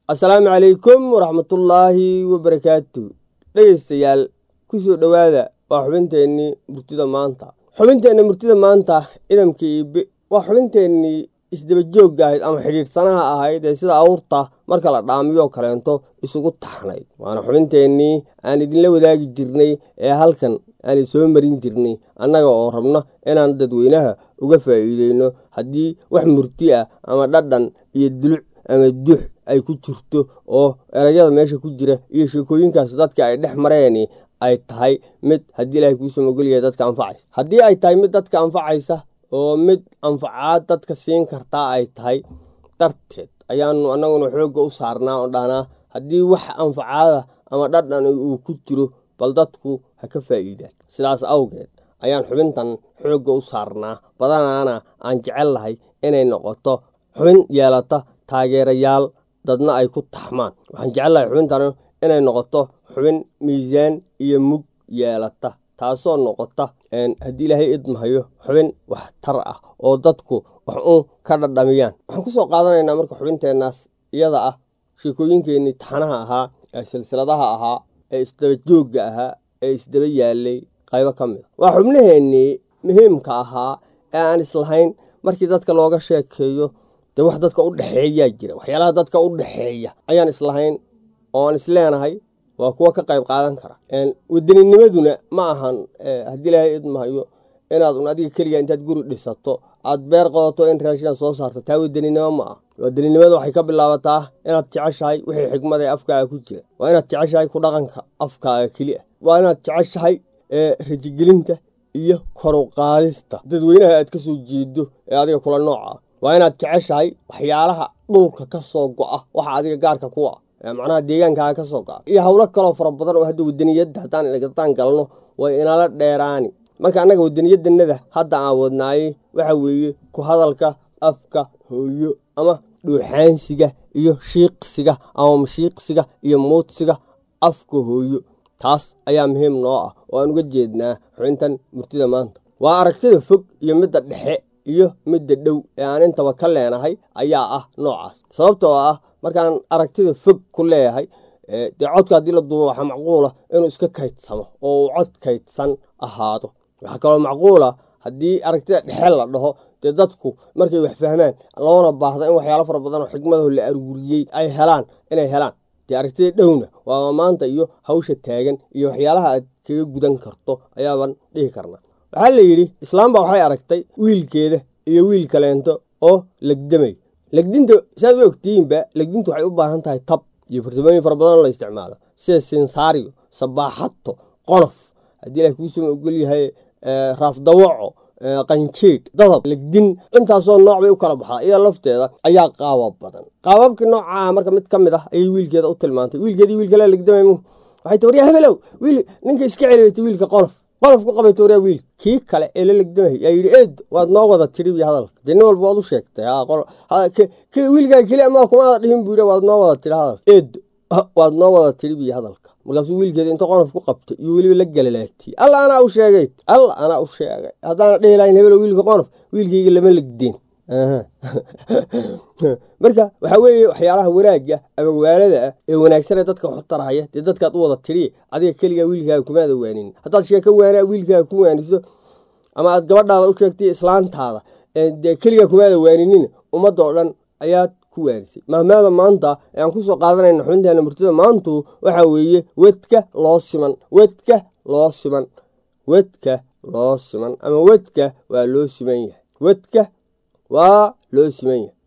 assalaamu calaykum waraxmatullaahi wabarakaatu dhegeystayaal kusoo dhowaada waa xubinteennii murtida maanta xubinteenna murtida maanta idamka iibe waa xubinteennii isdaba joogga ahayd ama xidhiidhsanaha ahayd ee sida awrta marka la dhaamiyoo kaleento isugu taxnayd waana xubinteennii aan idinla wadaagi jirnay ee halkan aan soo marin jirnay annaga oo rabno inaan dadweynaha uga faa'iideyno haddii wax murti ah ama dhadhan iyo duluc ama dux ay ku jirto oo erayada meesha ku jira iyo sheekooyinkaas dadka ay dhex mareeni ay tahay mid haddii ilaahay kuusan ogolyahay dadka anfacaysa haddii ay tahay mid dadka anfacaysa oo mid anfacaad dadka siin kartaa ay tahay darteed ayaanu annaguna xoogga u saarnaa oo dhahnaa haddii wax anfacaada ama dhadhan uu ku jiro bal dadku ha ka faa'iidaan sidaas awgeed ayaan xubintan xoogga u saarnaa badanaana aan jecel lahay inay noqoto xubin yeelata taageerayaal dadna ay ku taxmaan waxaan jecel lahay xubintan inay noqoto xubin miisaan iyo mug yeelata taasoo noqota haddii ilaahay idmahayo xubin waxtar ah oo dadku wax uun ka dhadhamiyaan waxaan kusoo qaadanaynaa marka xubinteennaas iyada ah sheekooyinkeenii taxanaha ahaa ee silsiladaha ahaa ee isdaba joogga ahaa ee isdaba yaalay qaybo ka mid a waa xubnaheennii muhiimka ahaa ee aan islahayn markii dadka looga sheekeeyo dee wax dadka u dhexeeyaa jira waxyaalaha dadka u dhexeeya ayaan islahayn oo aan isleenahay waa kuwa ka qayb qaadan kara waddaninimaduna ma ahan haddii ilaahay idmahayo inaad un adiga keliga intaad guri dhisato aad beer qodato in raashidan soo saarto taa wadaninimo ma ah wadaninimada waxay ka bilaabataa inaad jeceshahay wixii xigmad ee afkaaga ku jira waa inaad jeceshahay ku dhaqanka afkaaga keli ah waa inaad jeceshahay rajigelinta iyo koruqaadista dadweynaha aad ka soo jeedo ee adiga kula nooca ah waa inaad jeceshahay waxyaalaha dhulka ka soo go-a waxa adiga gaarka kuwa ah macnaha deegaankaaga ka soo go-a iyo howlo kaloo fara badan oo hadda wadaniyadda haddaan galno way inala dheeraani marka annaga wadaniyadanada hadda aan wadnaayey waxa weeye ku hadalka afka hooyo ama dhuuxaansiga iyo shiiqsiga ama mashiiqsiga iyo muudsiga afka hooyo taas ayaa muhiim noo ah oo aan uga jeednaa xubintan murtida maanta waa aragtida fog iyo midda dhexe iyo midda dhow ee aan intaba ka leenahay ayaa ah noocaas sababtoo ah markaan aragtida fog ku leeyahay dee codka haddii la duubo waxaa macquula inuu iska kaydsamo oo uu cod kaydsan ahaado waxaa kaloo macquula haddii aragtida dhexe la dhaho dee dadku markay wax fahmaan loona baahda in waxyaalo fara badan oo xigmadaho la aruuriyey ay helaan inay helaan dee aragtida dhowna waa maanta iyo hawsha taagan iyo waxyaalaha aad kaga gudan karto ayaabaan dhihi karnaa waxaa la yidhi islaamba waxay aragtay wiilkeeda iyo wiil kaleento oo legdamay legdinta saad u ogtihiinba legdintu waxay u baahan tahay tab iyo farsamooyin fara badan la isticmaalo sida sinsaariyo sabaaxato qonof haddii ilaah kuusama ogol yahay raafdawaco qanjeedh dadab legdin intaasoo nooc bay u kala baxdaa iyada lafteeda ayaa qaabab badan qaababkii noocaa marka mid ka mid ah ayay wiilkeeda u tilmaantay wiilkeedii wiil kale legdamay waxay ti waryaa hebelow wiil ninka iska celibatay wiilka qonof qonof ku qabayta waryaa wiil kii kale ee la legdamay yaa yidhi eed waad noo wada tidhi bi hadalka dee nin walba waad u sheegtay wiilkaa keli ama kumaada dhihin buu yidhi waad noo wada tidhi hadalka eed waad noo wada tidhi bi hadalka markaasuu wiilkeeda inta qonof ku qabtay iyo weliba la galalaatiyey alla anaa u sheegay alla anaa u sheegay haddaana dhihi lahayn hebelo wiilka qonof wiilkayga lama legdeen marka waxaa weeye waxyaalaha wanaagga ama waalada ah ee wanaagsanee dadka waxu tarahaya dee dadkaad u wada tidhi adiga keligaa wiilkaaga kumaada waanin haddaad sheeko waanaa wiilkaaga ku waaniso ama aad gabadhaada u sheegtay islaantaada dee keligaa kumaada waaninin ummadda oo dhan ayaad ku waanisay mahmaada maanta ee aan kusoo qaadanayna xubinteena murtida maantu waxaa weeye wedka loo siman wedka loo siman wedka loo siman ama wedka waa loo siman yahay wedka waa loo siman yahay